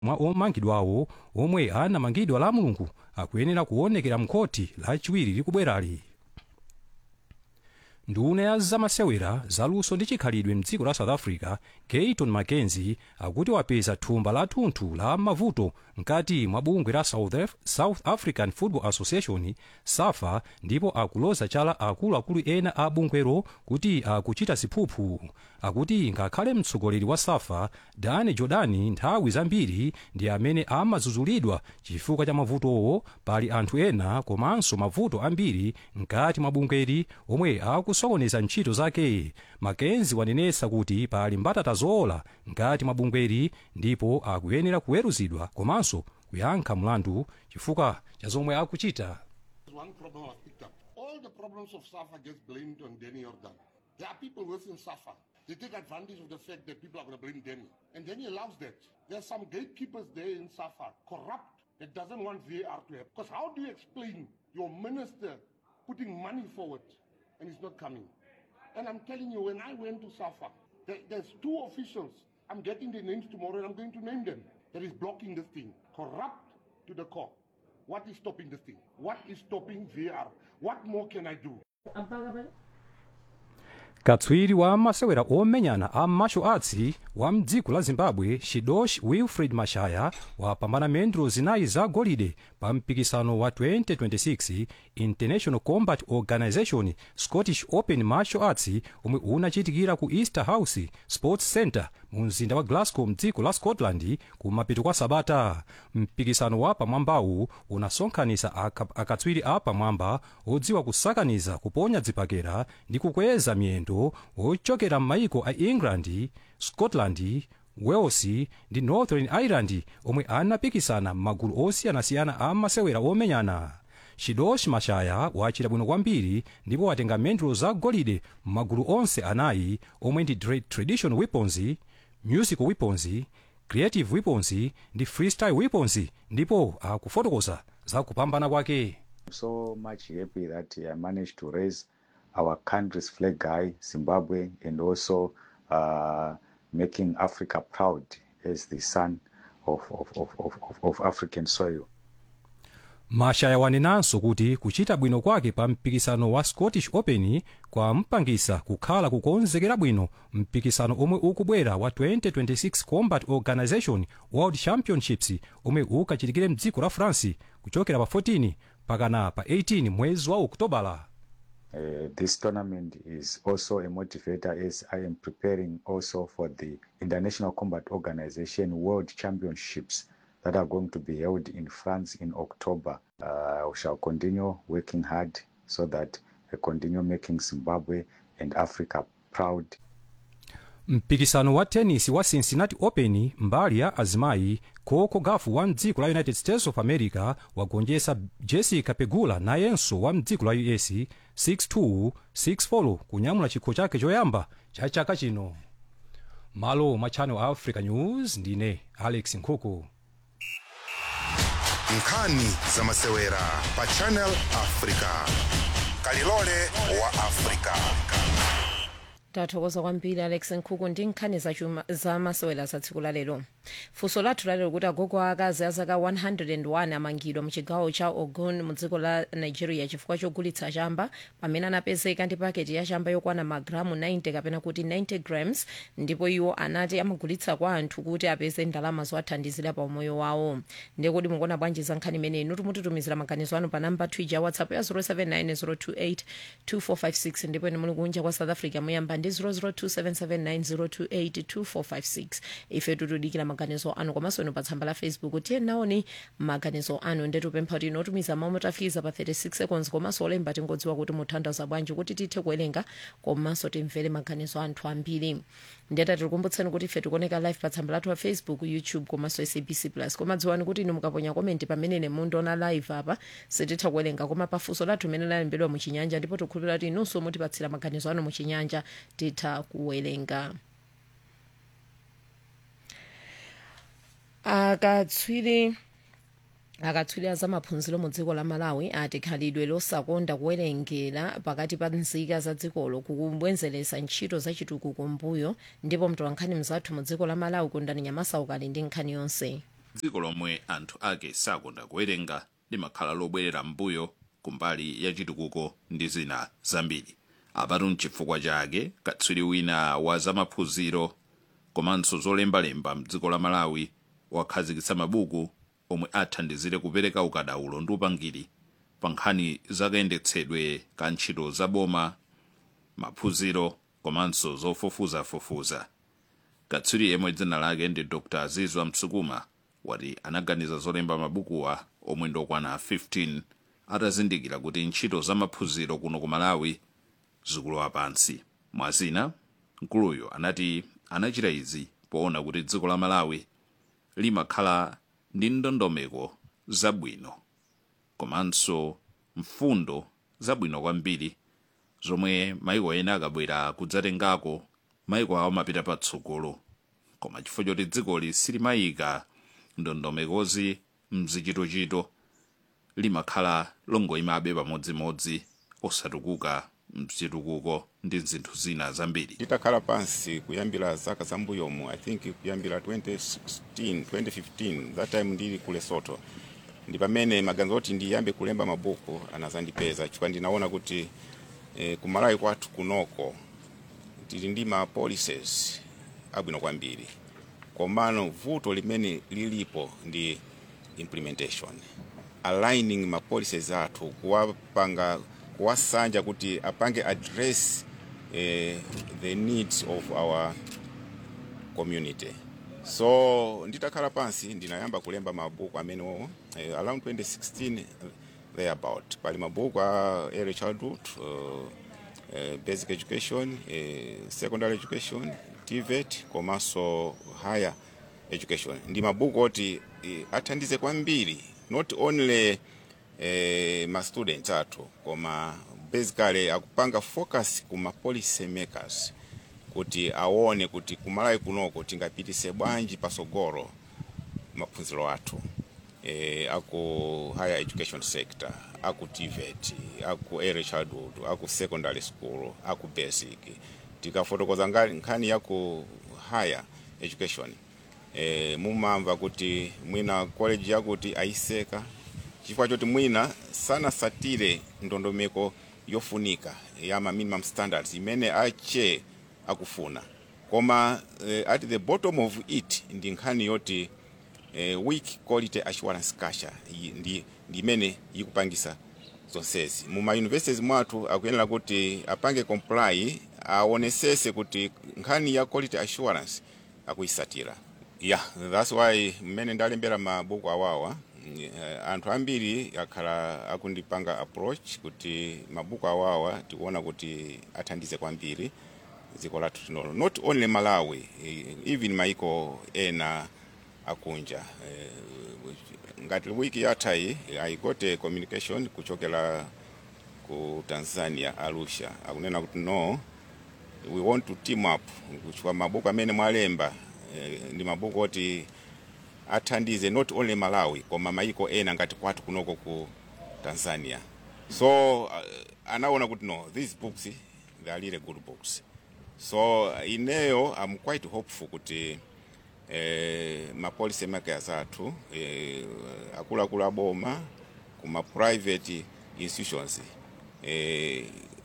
mwa omangidwawo omwe anamangidwa la mulungu akuyenera kuonekera mkhoti lachiwiri likubwerali nduna ya zamasewera zaluso ndi chikhalidwe mdziko la south africa gayton mackenzie akuti wapeza thumba lathunthu la mavuto mkati mwa bungwe la south, Af south african football association safa ndipo akuloza chala akuluakulu ena a bungwero kuti akuchita ziphuphu akuti ngakhale mtsogoleri wa safa dani jordani nthawi zambiri ndi amene amazuzulidwa chifukwa cha mavutowo pali anthu ena komanso mavuto ambiri mkati mwa bungweri omwe akusokoneza ntchito zake makenzi wanenetsa kuti pali mbatata zola mkati mwa bungweri ndipo akuyenera kuweruzidwa komanso kuyankha mlandu chifukwa cha zomwe akuchita One problem was picked up. All the problems of SAFA gets blamed on Danny Jordan. There are people within SAFA. They take advantage of the fact that people are going to blame Danny. And Danny allows that. There's some gatekeepers there in SAFA, corrupt, that doesn't want VAR to happen. Because how do you explain your minister putting money forward and it's not coming? And I'm telling you, when I went to SAFA, there, there's two officials. I'm getting their names tomorrow and I'm going to name them. That is blocking this thing. Corrupt to the core. What is stopping this thing? What is stopping VR? What more can I do? katswiri wa masewera omenyana a martial arts wa mdziko la zimbabwe shidosh wilfred mashaya wapambana mendulo zinayi za golide pa mpikisano wa 2026 international combat organization scottish open martial arts omwe unachitikira ku easter house sports center mu mzinda wa glasgow mdziko la scotland kumapeto kwa sabata mpikisano wa pamwambawu unasonkhanitsa aka- akatswiri a pamwamba odziwa kusakaniza kuponya dzipakera ndi kukweza miyendo ochokera m'mayiko a england scotland wales ndi northern ireland omwe anapikisana m'magulu osiyanasiyana a masewera omenyana shidosh mashaya wachita bwino kwambiri ndipo watenga mendulo za golide m'magulu onse anayi omwe ndi tra- traditional weapons musical weapons creative weapons ndi freestyle weapons ndipo akufotokoza za kupambana kwake so much happy that I managed to raise our country's flag high, Zimbabwe, and also uh, making Africa proud as the son of, of, of, of, of- of African soil. mashaya wanenanso kuti kuchita bwino kwake pa mpikisano wa scottish open kwampangisa kukhala kukonzekera bwino mpikisano omwe ukubwera wa 2026 combat organization world championships omwe ukachitikire mdziko la france kuchokera pa 14 pakana pa 18 mwezi wa oktobala Uh, this tournament is also a motivator as I am preparing also for the International Combat Organization World Championships that are going to be held in France in October. Uh, we shall continue working hard so that we continue making Zimbabwe and Africa proud mpikisano wa tennis wa cincinnati open mbali ya azimayi coco gaf wa mdziko la united states of america wagonjetsa jessica pegula nayenso wa mdziko la us 62 64 kunyamula chikho chake choyamba cha chaka chino malo mwa channel africa news ndine alex nkhuku nkhani za masewera pa channel africa kalilole wa africa tathokoza kwambiri alex nkhuku ndi nkhani zachuma za masewera za tsiku lalero funso lathu lalero kuti agogo akazi azaka 101 amangidwa muchigawo cha ogun mu dziko la nigeria chifukwa chogulitsa chamba pamene anapezeka ndi paketi ya chamba yokwana magramu 90 kapena kuti 90 grams ndipo iwo anati amagulitsa kwa anthu kuti apeze ndalama zowathandizira pa umoyo wawo ndiye kuti mukuona bwanji za nkhani imeneyi nuti mutitumizira maganizo anu pa namba twija ya whatsapp ya 079 028 ndipo ine muli kunja kwa south africa muyamba ndi 0027790282456 ife tutudikira maganizo anu komanso inu pa tsamba la facebook tiye naoni maganizo anu ndetupempha kuti inotumiza mawu motafikiza pa 36 seconds komanso olemba tingodziwa kuti mutanthauza bwanji kuti tithe kuwerenga komanso timvere maganizo anthu ambiri ndeta tikukumbutseni kuti ife tikuoneka live pa tsamba lathu la facebook youtube komanso sabc plus koma dziwani kuti inu mukaponya komenti pamene mundiona live apa sititha kuwerenga koma pafunso lathu limene lalembedwa muchinyanja ndipo tikukhulupirira kuti inunso mutipatsira maganizo anu muchinyanja titha kuwerenga akatswiri akatswiri za maphunziro mu dziko la malawi ati khalidwe losakonda kuwerengera pakati pa nzika za dzikolo kukubwezeretsa ntchito zachitukuko mbuyo ndipo mtolankhani mzathu mu dziko la malawi kundani nyamasa ukali ndi nkhani yonse dziko lomwe anthu ake sakonda kuwerenga limakhala lobwerera mbuyo kumbali ya chitukuko ndi zina zambiri apatu mchifukwa chake katswiri wina wa zamaphunziro komanso zolembalemba mdziko la malawi wakhazikitsa mabuku omwe athandizire kupereka ukadaulo ndi upangiri pa nkhani zakayendetsedwe ka ntchito zaboma maphunziro komanso zofufuzafufuza katswiri yemwe dzina lake ndi dr azizwa msukuma wati anaganiza zolemba mabukuwa omwe ndokwana 15 atazindikira kuti ntchito zamaphunziro kuno ku malawi zikulowa pansi mwazina mkuluyo anati anachita izi poona kuti dziko la malawi limakhala ndi ndondomeko zabwino komanso mfundo zabwino kwambiri zomwe maiko ena akabwera kudzatengako maiko awo amapita patsogolo koma chifukwa choti dzikoli silimayika ndondomekozi mzichitochito limakhala longoyimabe pamodzimodzi osatukuka mchitukuko ndi zinthu zina zambiri titakhala pansi kuyambira zaka zambuyomu i think kuyambira 2016 2015 that time ndili ku lesotho ndi pamene maganizo oti ndiyambe kulemba mabuku anazandipeza chifukwa ndinaona kuti eh, kumalawi kwathu kunoko tili ndi ma policies abwino kwambiri komano vuto limene lilipo ndi implementation aligning ma policies athu kuwapanga kuwasanja kuti apange address eh, the needs of our community so nditakhala pansi ndinayamba kulemba mabuku amenewo eh, around 2016 thereabout pali mabuku a early childhood uh, uh, basic education uh, secondary education tvet komanso higher education ndi mabuku oti uh, athandize kwambiri not only eh, ma students athu koma basically akupanga focus kuma policy makers kuti aone kuti kumalawi kunoko tingapitise bwanji pasogolo maphunziro athu eh, aku higher education sector aku tvet aku early childhood aku secondary school aku basic tikafotokoza ngati nkhani yaku higher education eh, mumamva kuti mwina college yakuti ayiseka chifukwa choti mwina sanasatire ndondomeko yofunika ya ma minimum standards imene ache akufuna koma eh, at the bottom of it ndi nkhani yoti eh, weak quality assurance culture iyi ndi ndi imene ikupangisa zonsezi muma universities mwathu akuyenera kuti apange comply aonesese kuti nkhani ya quality assurance akuyisatira yeah that's why mmene ndalembera mabuku awawa uh, anthu ambiri akhala akundipanga approach kuti mabuku awawa tikuona kuti athandize kwambiri dziko lathu tinolo not only malawi eh, even maiko ena akunja eh, ngati wiki yathayi i got a communication kuchokera ku tanzania arusha akunena kuti no we want to team up kuchukua mabuku amene mwalemba eh, ndi mabuku oti athandize not only malawi koma maiko ena ngati kwathu kunoko ku tanzania so uh, anaona kuti no these books they are really good books so uh, ineyo i'm quite hopeful kuti eh, ma policy makers athu eh, akuluakulu aboma kuma private institutions eh,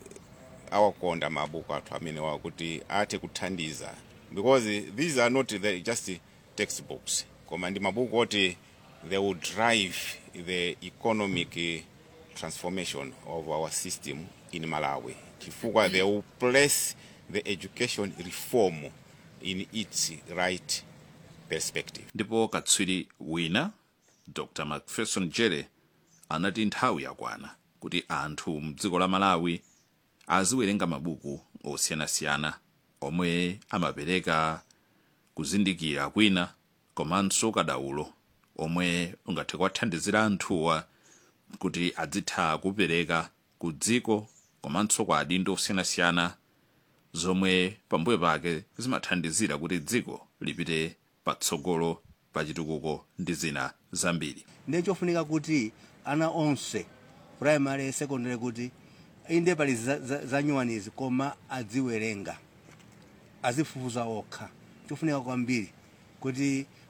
awakonda mabuku athu amene wawo kuti athe kuthandiza because these are not the, just textbooks koma ndi mabuku oti they will drive the economic eh, transformation of our system in malawi chifukwa they will place the education reform in its right perspective ndipo katswiri wina dr macpherson jere anati nthawi yakwana kuti anthu mdziko la malawi aziwerenga mabuku osiyanasiyana omwe amapereka kuzindikira kwina komanso kadaulo omwe ungathe kuwathandizira anthuwa kuti adzitha kupereka ku dziko komanso kwa adindo osiyanasiyana zomwe pambuyo pake zimathandizira kuti dziko lipite patsogolo pa chitukuko ndi zina zambiri ndiye chofunika kuti ana onse primary secondary kuti inde pali za- za- zanyuwanizi koma adziwerenga azifufuza okha chofunika kwambiri kuti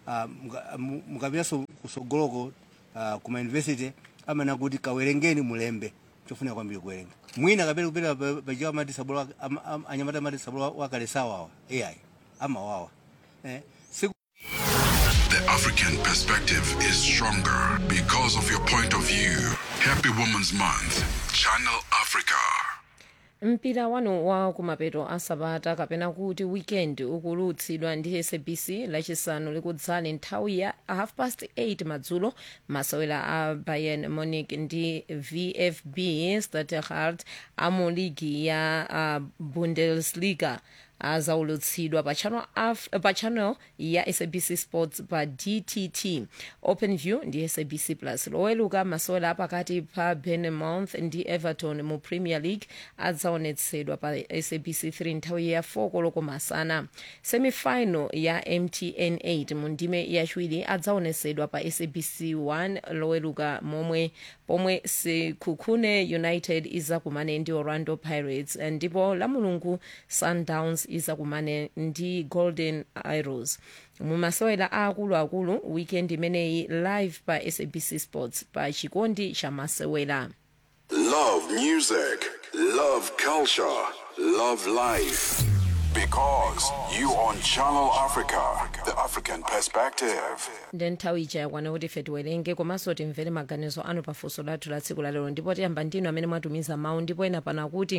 ah, muka- mu- mukapitanso kusogoloko ah, kuma university amana kuti kawerengeni mulembe chofunika kwambiri kuwerenga mwina kapena kupita pa- pachiwa amati sabolo wa- am- am- anyamata amati sabolo wa- wakale sawawa ai amawawa eh, siku The African perspective is stronger because of your point of view. Happy Women's Month. Channel Africa. mpira wanu wa kumapeto asabata kapena kuti weekend ukulutsidwa ndi sabc lachisanu likudzali nthawi ya half past 8 madzulo masewera a bayern munich ndi vfb stuttgart amu ligi ya uh, bundesliga azaulutsidwa pa channel, af, pa channel ya sabc sports pa dtt open view ndi sabc plus loweluka masewera apakati pa bournemouth ndi everton mu premier league adzaonetsedwa pa sabc 3 nthawi ya 4 koloko masana semifinal ya mtn 8 mu ndime yachiwiri adzaonetsedwa pa sabc 1 loweluka momwe pomwe sekhukhune united izakumane ndi orlando pirates ndipo lamulungu sundowns izakumane ndi golden arrows mumasewera aakuluakulu weekend imeneyi live pa sabc sports pa chikondi cha masewera Love music, love culture, love life. Because you on Channel Africa, the African perspective. ndi nthawi ija yakwana kuti ife tiwerenge komanso timvere maganizo anu pafunso lathu la tsiku lalero ndipo tiyamba ndinu amene mwatumiza mawu ndipo ena pana kuti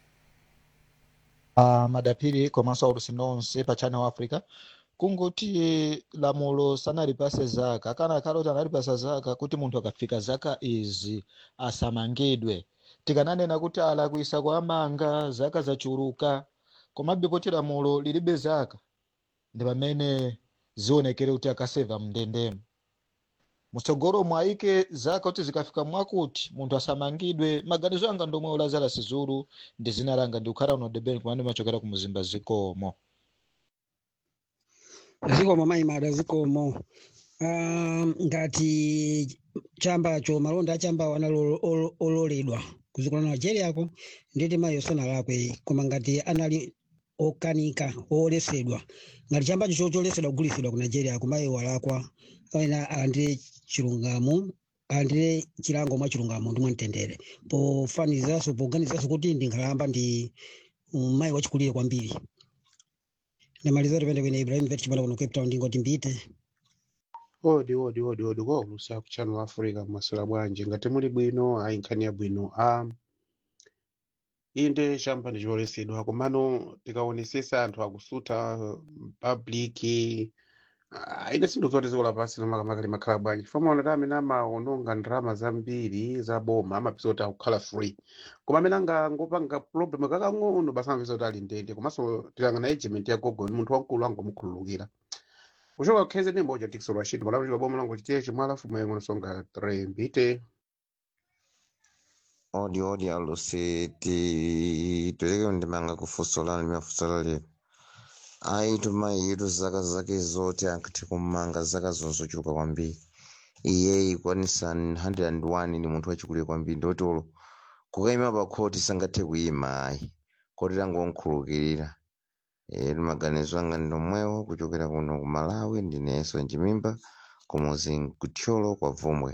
uh, madapiri komanso aulusi nonse pa channel africa kungoti lamulo sanalipase zaka kana kale kuti analipasa zaka kuti munthu akafika zaka izi asamangidwe tikananena kuti alakwisa kwa amanga zaka zachuluka komabe poti lamulo lilibe zaka ndi pamene zionekere kuti akaseva mndendemo mutsogolo mwayike zaka kuti zikafika mwakuti munthu asamangidwe maganizo anga ndomwe lazarus zulu ndi zina langa ndikukhala uno debeni kumene machokera ku muzimba zikomo zikomo maimada zikomo um, ngati chambacho malonda achambawo anali olo- ololedwa kuzikola nigeriyako nditi mayi sanalakwe koma ngati anali okanika oolesedwa ngati chambacho cho cholesedwa kugulisidwa ku nigeria kumayi walakwa ena alandire chilungamo alandire chilango mwa chilungamo ndi mwamtendere pofaniziranso poganiziranso kuti ndi nkhalamba ndi um, mayi wachikulire kwambiri ndamaliza tipende kwene ibrahim vet chipanda kuno cape town ndingoti mbite odi odi odi odi kwa ulusa ku channel africa masula bwanji ngati muli bwino ayi nkhani ya bwino um, inde chamba ndicholesedwa komano tikaonesesa anthu akusuta public uh, ine sinthu zoti ziko lapasi nomakamaka limakhala bwanji chifukwa maona ta amene amaononga ndalama zambiri za boma amapeza kuti akukhala free koma amene angangopanga problem kakang'ono basi amapeza kuti ali ndende komanso tilangana agent ya gogo ni munthu wamkulu angomukhululukira kuchoka kukheze ndi mboja tikso lwachito malamulo boma lango chitiye chimwala fumu yengo nsonga 3 mbite odi odi alusi ti tuleke ndimanga kufusola limafusola lero ayi tumayitu zaka zake zote ankati kumanga zaka zonzochuluka kwambiri iye ikwanisa 101 ni munthu wachikulire kwambiri ndoti ulo kukayima pa khoti sangathe kuyima ayi koti tangonkhulukirira e limaganizo anga ndomwewo kuchokera kuno ku malawi ndineso njimimba kumuzi nkuthyolo kwa vomwe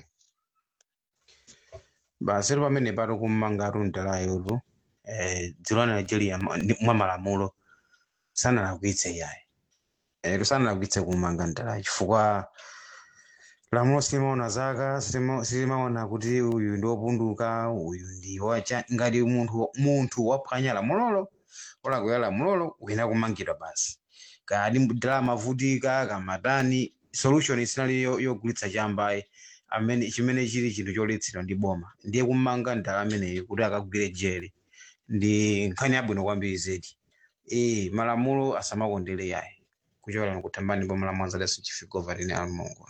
basi ri pamene pato kummanga tuntalayotu eh, dziko la nigeria mwa ndi- mwa malamulo sanalakwitse yayi eh, sanalakwitse kummanga ntalayo chifukwa lamulo silimaona zaka silima- silimaona kuti uyu ndi wopunduka uyu ndi wacha ngati munthu munthu waphwanya lamulolo olakwera lamulolo uyena kumangidwa basi kadi ndalama vutika kamatani solution isinali yo- yogulitsa chambayi amene chimene chili chinthu choletsedwa ndi boma ndiye kumanga ndala ameneyo kuti akagwire jele ndi nkhani yabwino kwambiri zedi e malamulo asamakondere yayi kuchokera nokutambani boma la mwanza leso chifigova tine almongo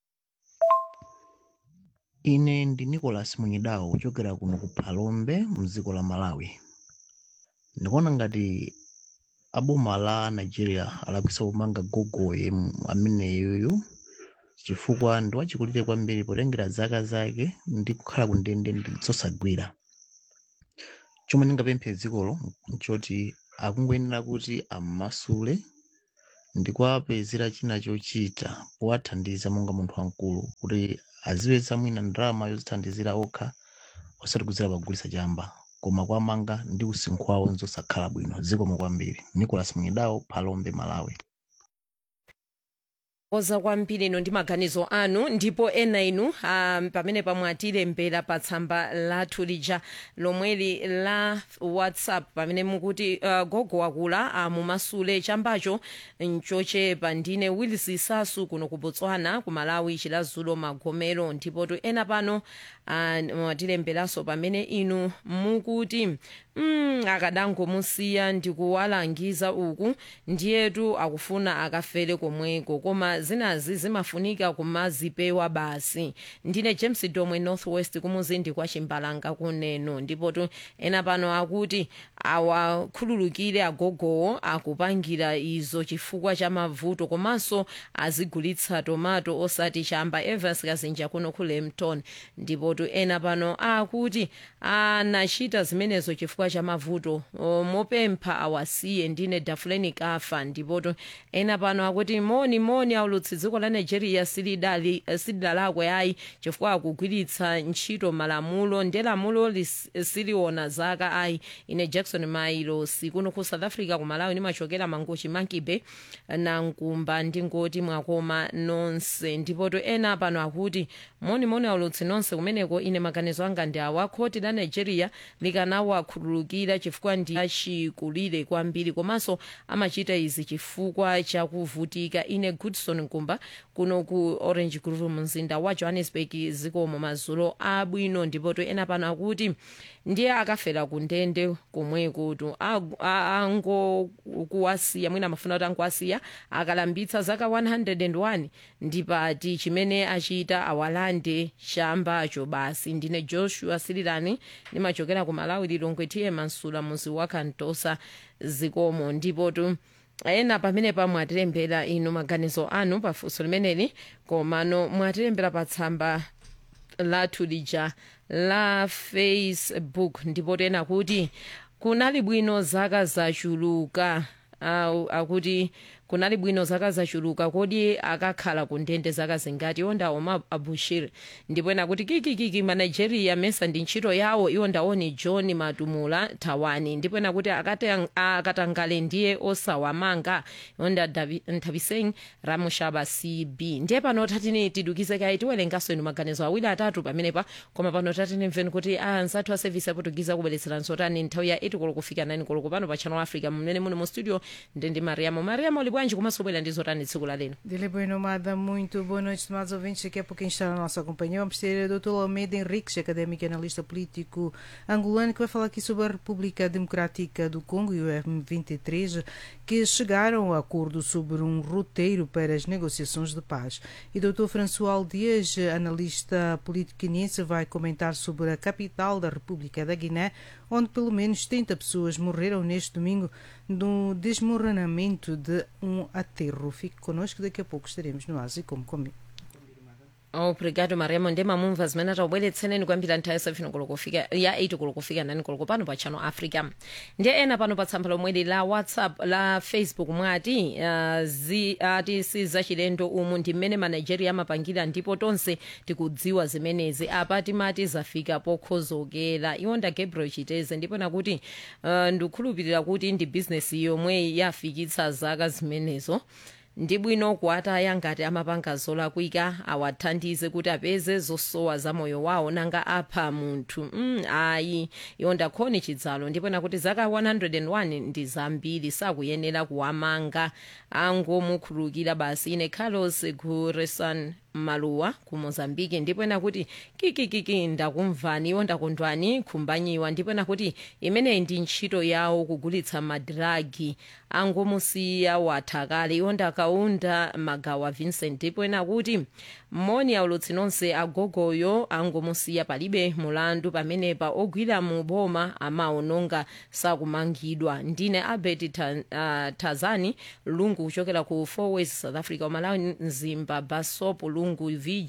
ine ndi nicholas munyidawo kuchokera kuno ku phalombe mdziko la malawi ndikuona ngati aboma la nigeria alakwisa kumanga gogoye ameneyoyo chifukwa ndi wachikulire kwambiri potengera zaka zake ndi kukhala ku ndende ndi zosagwira chomwe ndingapemphe dzikolo nchoti akungoyenera kuti ammasule ndikuwapezera china chochita powathandiza monga munthu wamkulu kuti azipeza mwina ndalama yozithandizira okha osati kudzera pagulitsa chamba koma kwamanga ndi usinkhu wawo nzosakhala bwino zikomo kwambiri nicolas mwidawo phalombe malawi oza kwambiri ino ndi maganizo anu ndipo ena inu um, pamene pamwatilembera pa tsamba lathu lija lomweli la whatsapp pamene mukuti uh, gogo wakula uh, mumasule chambacho nchochepa ndine willis sasu kuno ku botswana ku malawi chilazulo magomero ndipo tu ena pano uh, mwatilemberanso pamene inu mukuti mm, akadangomusiya ndikuwalangiza uku ndiyetu akufuna akafere komweko koma zinazi zimafunika kumazipewa basi ndine james domwe northwest kumuzindi kwa chimbalanga kuneno ndipo tu ena pano akuti awakhululukire agogowo akupangira izo chifukwa cha mavuto komanso azigulitsa tomato osati chamba evers kazinja kuno ku lemton ndipo tu ena pano akuti anachita zimenezo chifukwa cha mavuto O, mopempha awasiye ndine dafuleni kafa ndipoto ena pano akuti moni moni aulutsi dziko la nigeria silidali silidalakwe ayi chifukwa akugwiritsa ntchito malamulo ndi lamulo lis- siliona zaka ayi ine jackson mailo sikuno ku south africa ku malawi nimachokera mangochi mankibe na nkumba ndingoti mwakoma nonse ndipoto ena pano akuti moni moni aulutsi nonse kumeneko ine maganizo anga ndi awa khoti la nigeria likanawakhululukira chifukwa ndi achikulire kwambiri komanso amachita izi chifukwa chakuvutika ine goodson nkumba kuno ku orange grove mzinda wa johannesburg zikomo madzulo abwino ndipoto ena pano akuti ndiye akafera ku ndende komweko tu angokuwasiya mwina amafuna kuti angokuwasiya akalambitsa zaka 101 ndipati chimene achita awalande chambacho basi ndine joshua sililani nimachokera ku malawi lilongwe tiye mansula muzi wa kantosa zikomo ndipo tu ena pamene pa mwatilembera inu maganizo anu pafunso limeneli komano mwatilembera pa tsamba lathu lija la facebook ndipo tena kuti kunali bwino zaka zachuluka au akuti kunali bwino zaka zachuluka kodi akakhala ku ndende zaka zingati iwo ndawo ma abushir ndipo ena kuti kikikiki manigeria mesa ndi ntchito yawo iwo ndaoni john matumula thawani ndipo ena kuti akate- akatangale ndiye osawamanga iwo nda Davi- nthaviseng ramushaba cb ndiye pano tatini tidukize kayi tiwerengaso inu maganizo awiri atatu pamenepa koma pano tatini mveni kuti anzathu a service aportugiza kubweretseranso tani nthawi ya 8 koloko kufika 9 koloko pano pa channel africa mmene muni mu studio ndi ndi mariamo mariamo uli bwanji komanso bwera ndi zotani tsiku la leno Dele Boa Nomada, muito boa noite, estimados ouvintes. Daqui a pouquinho está na nossa companhia. Vamos ter o Dr. Almeida Henriques, académico e analista político angolano, que vai falar aqui sobre a República Democrática do Congo e o M23, que chegaram a acordo sobre um roteiro para as negociações de paz. E Dr. François Dias, analista político guineense, vai comentar sobre a capital da República da Guiné, onde pelo menos 30 pessoas morreram neste domingo no desmoronamento de um aterro. Fique connosco, daqui a pouco estaremos no Ásia como comigo. obrigado mariamo ndi mamumva zimene atabweretseneni kwambiri nthawi yasefino koloko kufika ya 8 koloko kufika 9 koloko pano pa channel africa ndiye ena pano pa tsamba lomweli la whatsapp la facebook mwati uh, zi, ati si zachilendo umu ndi mmene manigeria amapangira ndipo tonse tikudziwa zimenezi apa timati zafika pokhozokera iwo nda gabriel chiteze ndipo nakuti uh, ndikukhulupirira kuti ndi bizinesi yomwe yafikitsa zaka zimenezo ndi bwino kuwataya ngati amapanga zolakwika awathandize kuti apeze zosowa za moyo wawo nanga apha munthu mm, ayi iwo ndakhoni chidzalo ndipo nakuti zaka 101 ndi zambiri sakuyenera kuwamanga angomukhululukira basi ine carlos guresan maluwa ku mozambiki ndipo nakuti kikikiki ndakumvani iwo ndakondwani khumbanyiwa ndipo nakuti imeneyi ndi ntchito yawo kugulitsa madiragi angomusiya watha kale iwo ndakaunda magawa vincent ndipo nakuti mmoni aulutsi nonse agogoyo angomusiya palibe mulandu pamenepa ogwira mu boma amaononga sakumangidwa ndine albert ta, uh, tazani lungu kuchokera ku four ways south africa umalawi mzimba basop lungu chizungu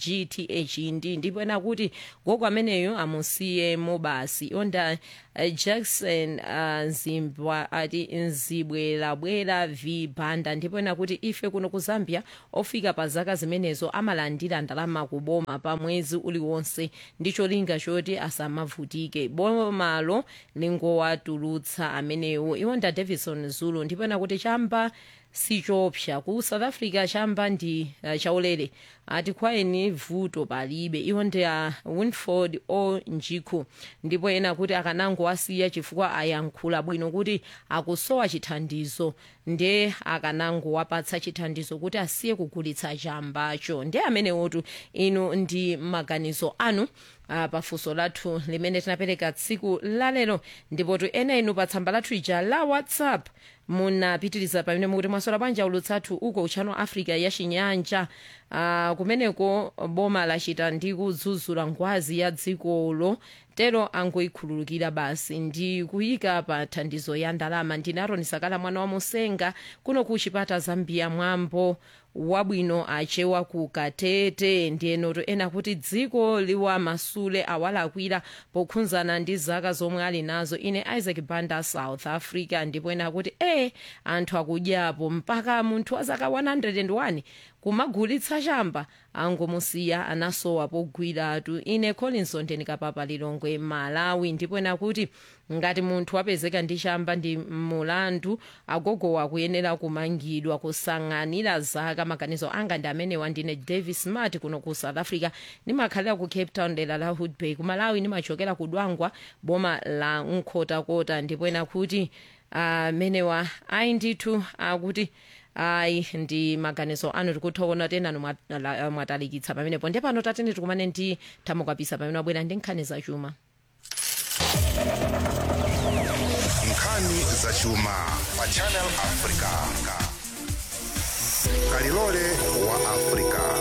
vgth ndi ndipo ena kuti gogo ameneyo amusiyemo basi onda uh, jackson uh, zimbwa ati nzibwerabwera v banda ndipo ena kuti ife kuno ku zambia ofika pa zaka zimenezo amalandira ndalama kuboma pa mwezi uliwonse ndi cholinga choti asamavutike bomalo lingowatulutsa amenewo iwonda davison zulu ndipo ena kuti chamba sichopsa ku south africa chamba ndi uh, chaulere ati kwaeni vuto palibe iwo ndi a winford o njikhu ndipo ena kuti akanangowasiya chifukwa ayankhula bwino kuti akusowa chithandizo nde akanangowapatsa chithandizo kuti asiye kugulitsa chambacho ndi amenewotu inu ndi maganizo anu uh, pafunso lathu limene tinapereka tsiku lalero ndipo tu ena inu pa tsamba lathu ija la whatsapp munapitiriza pamene mukuti mwasola bwanja ulutsathu uko uchano africa ya chinyanja uh, kumeneko boma lachita ndi kudzudzula ngwazi ya dzikolo tero angoikhululukira basi ndi kuyika pa thandizo ya ndalama ndine aroni sakala mwana wa musenga kuno ku chipata zambia mwambo wabwino achewa ku katete ndiyenoto ena kuti dziko liwa masule awalakwira pokhudzana ndi zaka zomwe ali nazo ine isaac banda south africa ndipo ena kuti e anthu akudyapo mpaka munthu wa zaka 101 kumagulitsa chamba angomusiya anasowa pogwiratu ine collinson ndikapapa lilongwe malawi ndipo ena kuti ngati munthu wapezeka ndi chamba ndi mulandu agogowa akuyenera kumangidwa kusang'anira zaka maganizo anga ndi amenewa ndine davis smart kuno ku south africa ndimakhalira ku cape town dera la hoodbay ku malawi ndimachokera ku dwangwa boma la nkhotakota ndipo ena kuti amenewa uh, ayi ndithu akuti uh, ayi ndi maganizo anu tikuthokoza tenanu mwatalikitsa pamenepo ndi pano tatene tikumane ndi thamokapisa pamene wabwera ndi nkhani zachuma nkhani zachuma pa channel africa kalilole wa africa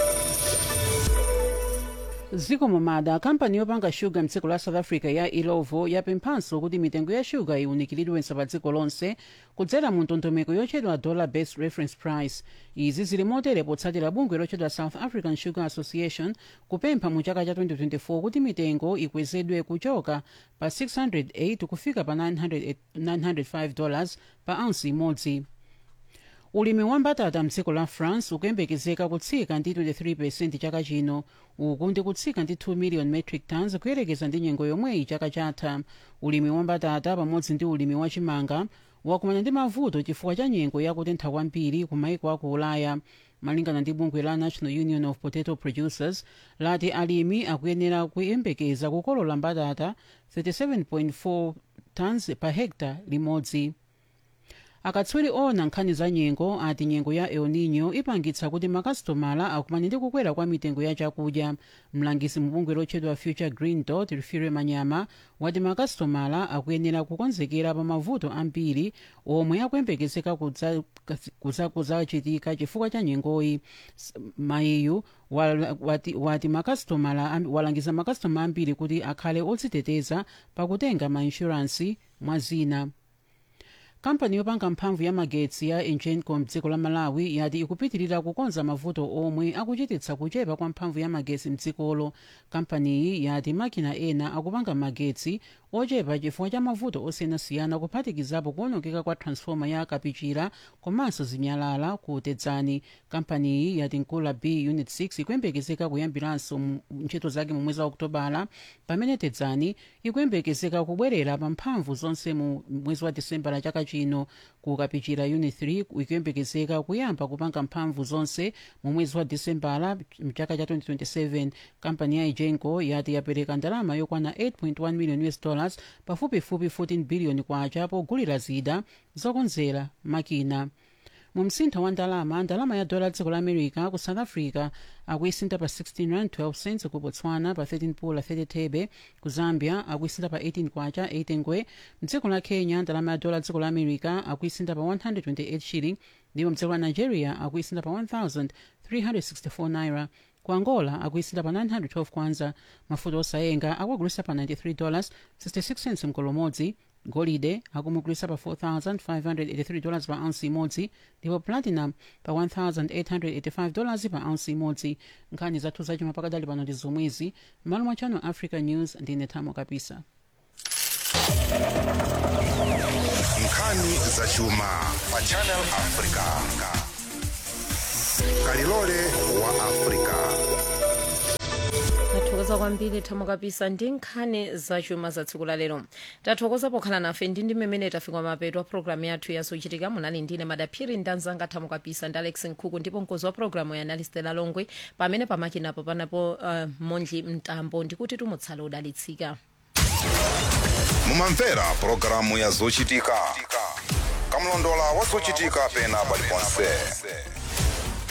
ziko momada kampani yopanga shuga mdziko la south africa ya ilovo yapemphanso kuti mitengo ya shuga iwunikiridwenso pa dziko lonse kudzera mu ndondomeko yotchedwa dollar based reference price izi zili motere potsatira bungwe lotchedwa south african sugar association kupempha mu chaka cha 2024 kuti mitengo ikwezedwe kuchoka pa 608 kufika pa 900 905 dollars pa ounce imodzi ulimi wa mbatata mdziko la france ukuyembekezeka kutsika ndi 23 chaka chino uku ndi kutsika ndi 2 million metric tons kuyerekeza ndi nyengo yomweyi chaka chatha ulimi wa mbatata pamodzi ndi ulimi wa chimanga wakumana ndi mavuto chifukwa cha nyengo yakutentha kwambiri ku maiko aku ulaya malingana ndi bungwe la national union of potato producers lati alimi akuyenera kuyembekeza kukolola mbatata 37.4 tons pa hekta limodzi akatswiri ona nkhani za nyengo ati nyengo ya el nino ipangitsa kuti makasitomala akumane ndi kukwera kwa mitengo ya chakudya mlangisi mubungwe lotchedwa future green dot rifire manyama wati makasitomala akuyenera kukonzekera pa mavuto ambiri omwe akuyembekezeka kudzachitika chifukwa cha nyengoyi mayiyu wati, wati makasitomala walangiza makasitomala ambiri kuti akhale odziteteza pakutenga mainshuransi mwa zina kampani yopanga mphamvu ya magetsi ya engenco mdziko la malawi yati ikupitirira kukonza mavuto omwe akuchititsa kuchepa kwa mphamvu ya magetsi mdzikolo kampaniyi yati makina ena akupanga magetsi ochepa chifukwa cha mavuto osiyanasiyana kuphatikizapo kuonongeka kwa transfoma ya kapichira komanso zinyalala ku tedzani kampaniyi yati nkula b unit 6 ikuyembekezeka kuyambiranso ntchito zake mu mwezi wa okutobala pamene tedzani ikuyembekezeka kubwerera pa mphamvu zonse mu mwezi wa disembala chaka chino ku kapichira unit 3 ikuyembekezeka kuyamba kupanga mphamvu zonse mu mwezi wa disembala mchaka cha 2027 kampani ya egenco yati yapereka ndalama yokwana 8.1 million us dollars pafupifupi 14 billion kwacha pogulira zida zokonzera makina mu msintho wa ndalama ndalama ya dola dziko la america ku south africa akuisintha pa 16 rand 12 cents ku botswana pa 13 pula 30 thebe ku zambia akuisintha pa 18 kwacha 8 ngwe mdziko la kenya ndalama ya dola dziko la america akuisintha pa 128 shilling ndipo mdziko la nigeria akuisintha pa 1364 naira ku angola akuisintha pa 912 kwanza mafuta osayenga akuagulisa pa 93 dollars 66 cents mkolomodzi golide akumugulitsa pa 4583 dollars pa ounce imodzi ndipo platinum pa 1885 dollars pa ounce imodzi nkhani zathu zachuma pakadali pano ndi zomwezi m'malo mwa channel africa news ndine thamo kapisa nkhani zachuma pa channel africa kalilole wa africa tathokoza kwambiri thamo kapisa ndi nkhani zachuma za tsiku lalero tathokoza pokhala nafe ndi ndi mmene tafika mapeto a programu yathu yazochitika munali ndine madaphiri ndi anzanga thamo kapisa ndi alex nkhuku ndipo mkozi wa programu ya analistela longwe pamene pamakinapo panapo uh, mondli mtambo ndikuti tumutsala udalitsika mumamvera pulogalamu ya zochitika kamlondola wa zochitika pena paliponse